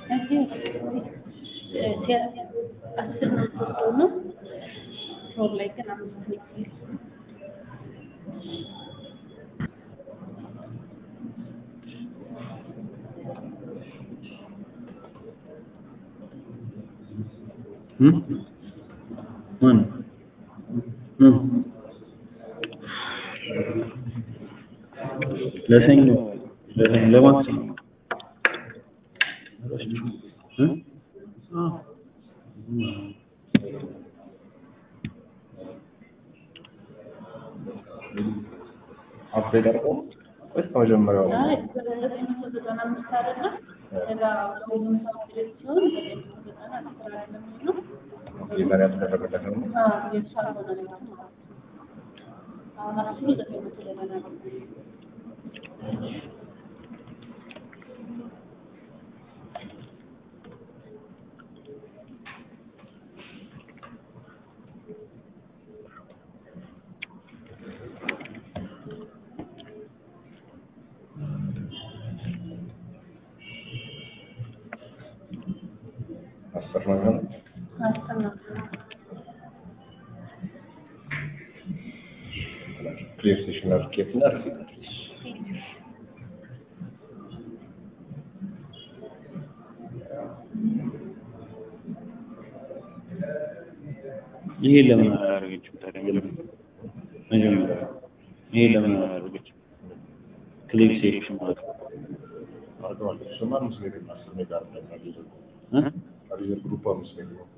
እዚህ አስር ነው ነው ፎር ላይ ግን አምስት ነው ማን ለሰኞ ለሰኞ ለማክሰኞ እ? አዎ። አፕዴት አድርጎ ወይስ ከመጀመሪያው ነው? አይ ዘጠኝ መቶ ዘጠና አምስት አይደለም ከዛ ሁሉም ሰው አፕዴት ሲሆን ዘጠኝ መቶ ዘጠና አስር አይደለም ነው መጀመሪያ ተደረገለት ነው። የተሻለ ሆነ ማለት ነው። አሁን አስሩ ዘጠኝ መቶ ዘጠና ነው። አስር ነው የሚሆነው። አስር ነው። ክሊር ሴሽን አድርጌት እና ሪሲት ይሄ ለምን አላደረገችም ታዲያ? መጀመሪያ ይሄ ለምን አላደረገችም? ክሊክ ሴክሽን ማለት ነው። አድርገዋል። እሱማ አምስት ሜትር እና አስር ሜትር አይደለም አዲዘር እ? አዲዘር ግሩፕ አምስት ሜትር ነው።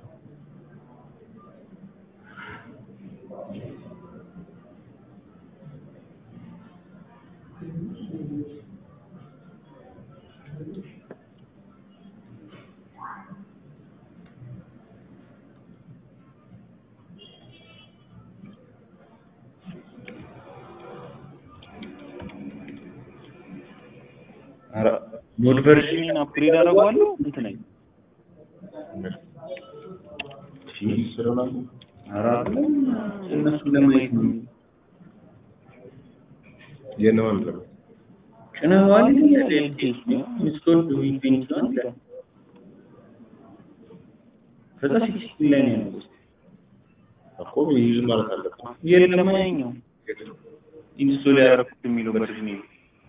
ኧረ ሞድ ቨርዥን አፕግሬድ አደርገዋለሁ እንትን ላይ ስለሆነ ኧረ አይደለም እነሱን ለማየት ነው። የነማን ነው? ጭነኸዋል ይላል ኤልቲኤስ ነው ኢንስቶል ዊንዶውስ ነው ይላል። ከዛ ሲክስቲን ላይ ነው ያለው። እኮ ዩዝ ማለት አለበት። የለም ያኛው ኢንስቶል ያደረኩት የሚለው ቨርዥን የለም።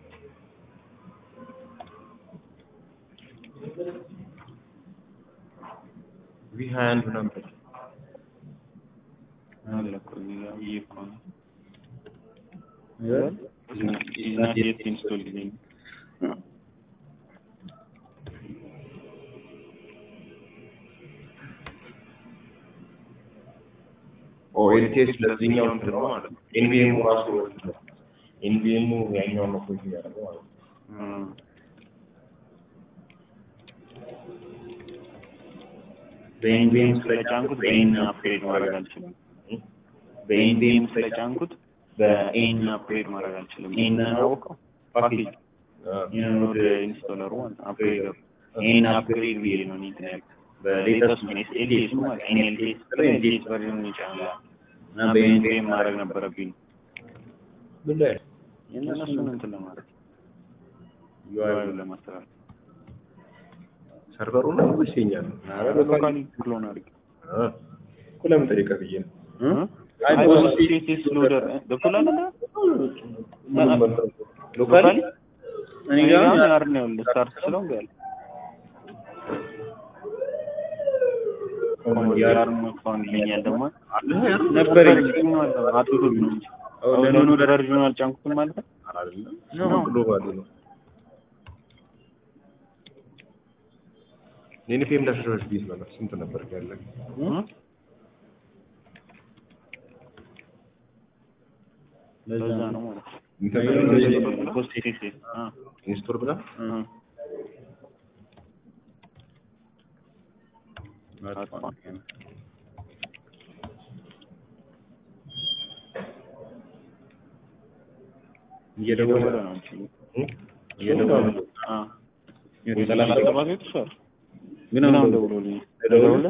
ቪ ሀያ አንድ ምናምን በል። አለ እኮ እዚህ ጋር ይሄ እኮ ነው። is not yet installed ይለኝ። ኦ ኤልቲኤስ ለዚህኛው እንትን ነው ማለት ነው። ኤንቪኤሙ ራሱ ኤንቪኤሙ ያኛውን ነው ፖይንት የሚያደርገው ማለት ነው። እም። በኤንቪኤም ስለጫንኩት በኤን አፕግሬድ ማድረግ አልችልም። በኤንቪኤም ስለጫንኩት በኤን አፕግሬድ ማድረግ አልችልም። ኤን አወቀው ፓኬጅ የኖድ ኢንስቶለሩ ማለት ነው። አፕግሬድ ኤን አፕግሬድ ብዬ ነው እኔ እንትን ያልኩት በሌተስት ነው ኤልቲኤስ ማለት ኤንኤልቲኤስ ኤልቲኤስ ቨርዥን ይጫናል እና በኤንቪኤም ማድረግ ነበረብኝ ምን ላይ ነው? የእነሱን እንትን ለማድረግ ዩአይ ለማስተካከል ሰርቨሩ ነው ወይስ የኛ ነው? ኧረ በሎካሊ ክሎን አድርጌ አ እኮ ለምን ጠየቀህ ብዬ ነው። አይ ኦሲቲስ ሎደር ገብቶላል አይደል? ምንም እንትን ሎካሊ እኔ ጋር ያር ነው ያለው ስታርት ስለው እንዴ ያለ ያር ነው ፋውንድ ይለኛል ደግሞ ነበር ማለት ነው አጥቶ ነው እንጂ ለኖ ቨርዥን አልጫንኩትም ማለት ነው አይደለም ነው ግሎባሊ ነው። የኔ ፌም ዳሽቦርድ ቢዝ ነበር ስንት ነበር ያለ? ለዛ ነው ማለት ነው ኢንተርኔት ኮስት ሴፍ አ ኢንስቶል ብላ እየደወለ ነው እንጂ እየደወለ አ የሰላሳ ሰባት ይጥፋል ግን አሁን ደውሎልኝ ደውለ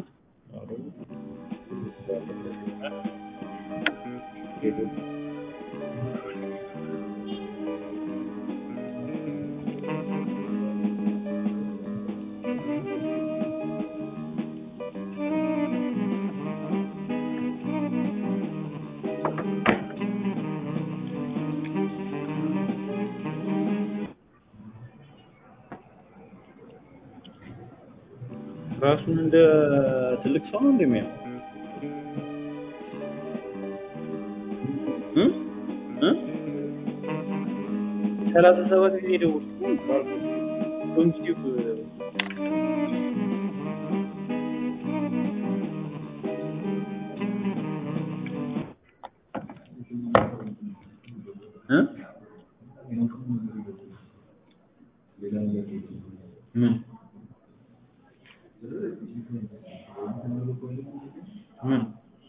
ራሱን እንደ ትልቅ ሰው ነው እንደሚያው እ እ ሰላሳ ሰባት ጊዜ ደወልኩ ዶንኪቲቭ እ ምን ምን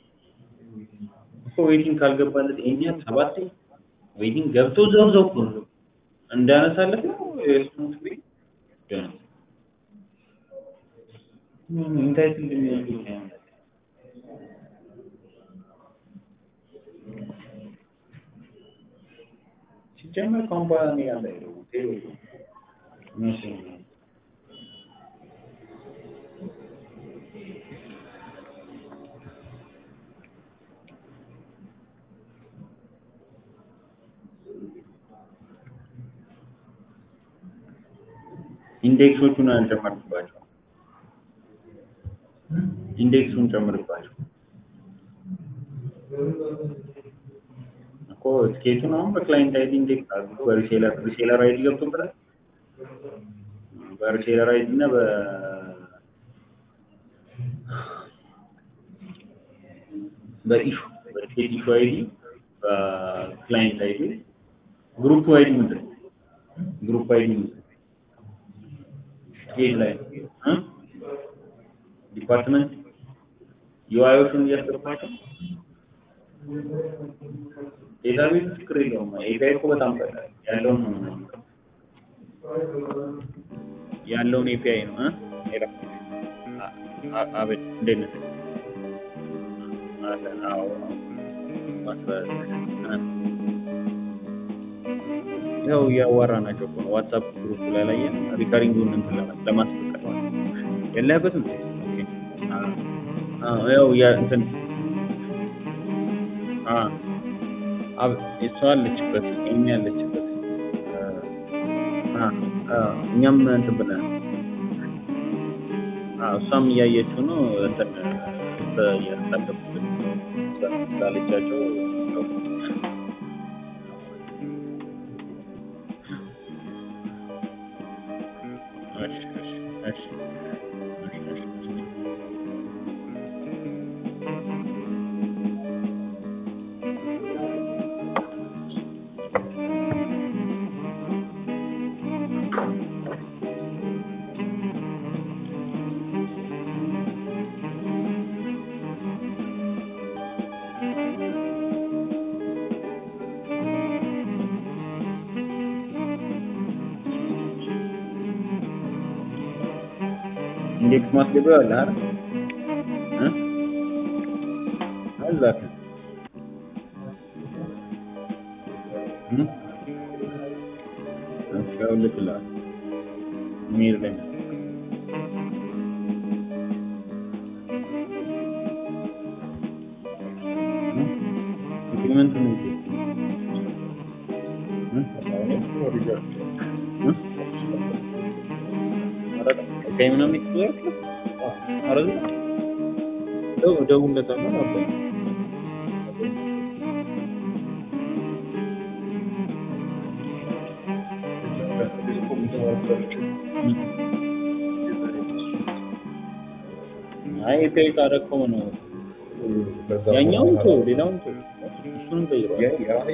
እኮ ዌይቲንግ ካልገባለት እኛ ሰባት ዌይቲንግ ገብቶ ዘው ዘው እኮ ነው እንዳነሳለት ነው የስሙት ቤት ኢንታይት እንደሚያደርግ ሲጀመር ከአሁን በኋላ እኔ ጋር እንዳይደውል ይመስለኛል። ኢንዴክሶቹን አልጨመርኩባቸው። ኢንዴክሱን ጨምርባቸው እኮ ትኬቱን አሁን በክላይንት አይዲ ኢንዴክስ አድርጉ። በሪሴለር ሪሴለር አይዲ ገብቶበታል። በሪሴለር አይዲ እና በ በኢሹ በቲኬት ኢሹ አይዲ በክላይንት አይዲ ግሩፕ አይዲ ምንድን ነው? ግሩፕ አይዲ ምንድን ነው? ቲኬት ላይ እ ዲፓርትመንት ዩአይዎቹን እያስገባቸው ዴታቤዝ ችግር የለውም። ኤፒአይ እኮ በጣም ቀላል ያለውን ነው የምናመጣው። ያለውን ኤፒአይ ነው እ ሄሎ አ- አቤት እንዴት ነህ? አለን አዎ ማስበ- እ ያው እያዋራናቸው እኮ ነው። ዋትሳፕ ግሩፕ ላይ ላይ ሪካሪንጉን እንትን ለማ- ለማስፈቀድ ማለት ነው። የለህበትም? ኦኬ። አ- አዎ ያው ያ እንትን አ አብ እሷ አለችበት ኤሚ አለችበት አ አ እኛም እንትን ብለን አ እሷም እያየችው ነው እንትን እያሳለፉት ስላለቻቸው እሺ እሺ እሺ እሺ እሺ ኢንዴክስ ማስገቢያው አለ አይደል? እ አላክ እ እሺ አውልቅልሃል። ኢሜል ላይ ነው። እ ኢምፕሊመንት ነው እንጂ እ እ ቀይ ምናምን ይችላል አረዝ ደው ደውለታለሁ ነበር አይ ኤፒአይ ካረከው ነው ያኛውን ተው ሌላውን ተው እሱንም ቀይሯል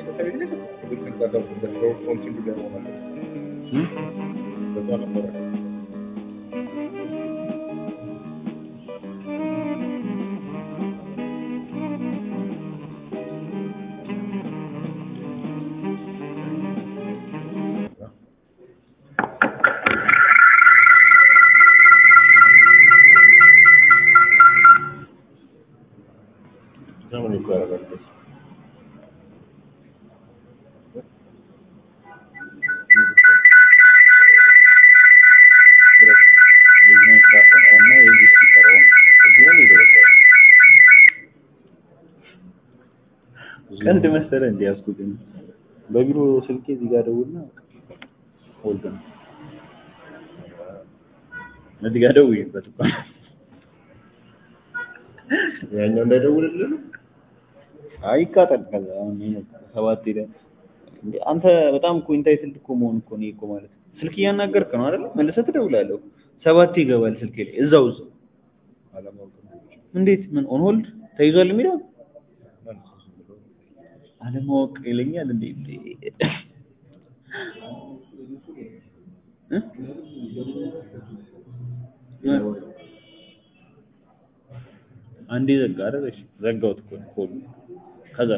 እ ዘመን እኮ ያደርጋል። የዚህ ሚክሮፎን ኦን ነው የዚህ ስፒከር ኦን ነው እዚህ ነው የሚደወለው። ቀንድ መሰለ እንዲያስኩት በቢሮ ስልኬ እዚህ ጋር ደውልና ሆልድ ነው እዚህ ጋር ደውይበት እኮ ያኛው እንዳይደውልልህ ነው? አይቃጠል ከዛ አሁን ይሄ ሰባት ሄደ እንዴ አንተ በጣም እኮ ኢንታይትልድ እኮ መሆን እኮ ነው እኮ ማለት ስልክ እያናገርክ ነው አይደል መልሰህ ትደውላለህ ሰባት ይገባል ስልክ ላይ እዛው እዛው አለማወቅ ነው። እንዴት ምን ኦን ሆልድ ተይዟል የሚለው መልስ ዝም ብሎ አለማወቅ ይለኛል እንዴ እንዴ እ? አንዴ ዘጋ አይደል እሺ ዘጋሁት እኮ ኮሉ ከዛ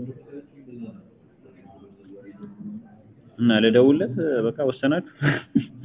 እና ልደውልለት በቃ ወሰናችሁ